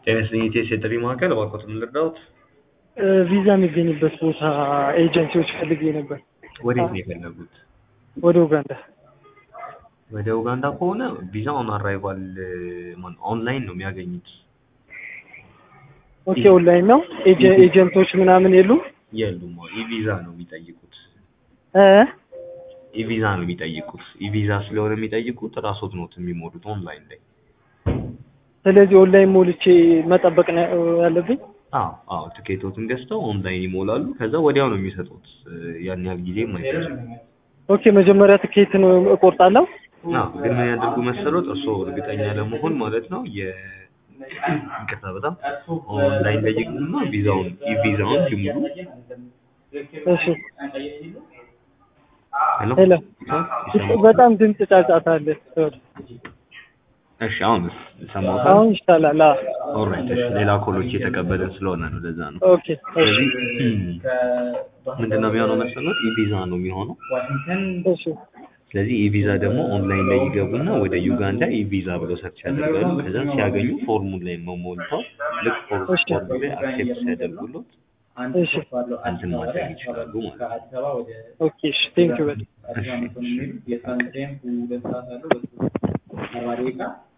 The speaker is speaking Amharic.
ጤና ይስጥልኝ ኢቴስ የጥሪ ማዕከል እባክዎትን ምን ልርዳዎት? ቪዛ የሚገኝበት ቦታ ኤጀንሲዎች ፈልጌ ነበር። ወዴት ነው የፈለጉት? ወደ ኡጋንዳ። ወደ ኡጋንዳ ከሆነ ቪዛ ኦን አራይቫል ኦንላይን ነው የሚያገኙት። ኦኬ ኦንላይን ነው። ኤጀ- ኤጀንቶች ምናምን የሉም? የሉም። ኢቪዛ ነው የሚጠይቁት። እ ኢቪዛ ነው የሚጠይቁት። ኢቪዛ ስለሆነ የሚጠይቁት ራስዎት ኖት የሚሞሉት ኦንላይን ላይ። ስለዚህ ኦንላይን ሞልቼ መጠበቅ ነው ያለብኝ? አዎ አዎ፣ ትኬቶትን ገዝተው ኦንላይን ይሞላሉ። ከዛ ወዲያው ነው የሚሰጡት። ያን ያህል ጊዜም አይፈጅም። ኦኬ መጀመሪያ ትኬት ነው እቆርጣለሁ? አዎ፣ ግን ምን ያደርጉ መሰሎት? እርስዎ እርግጠኛ ለመሆን ማለት ነው የ ይቅርታ በጣም ኦንላይን ላይ ይግቡና ቪዛውን ኢቪዛውን ይሙሉ። እሺ ሄሎ ሄሎ። ይሰማዎታል? በጣም ድምፅ ጫጫታ አለ። እሺ አሁንስ ይሰማዎታል? አሁን ይሻላል። አዎ። ኦልራይት እሺ። ሌላ ኮሎች እየተቀበልን ስለሆነ ነው ለዛ ነው። ኦኬ እሺ ስለዚህ ምንድን ነው የሚሆነው መሰሎት? ኢቪዛ ነው የሚሆነው። እሺ ስለዚህ ኢቪዛ ደግሞ ኦንላይን ላይ ይገቡና ወደ ዩጋንዳ ኢቪዛ ብለው ሰርች ያደርጋሉ። ከዛ ሲያገኙ ፎርሙን ላይ መሞልተው ልክ ፎርም እሺ። ፎርሙ ላይ አክሴፕት ሲያደርጉሎት እሺ እንትን ማድረግ ይችላሉ ማለት ነው። ኦኬ እሺ ቴንክ ዩ በጣም እሺ እሺ።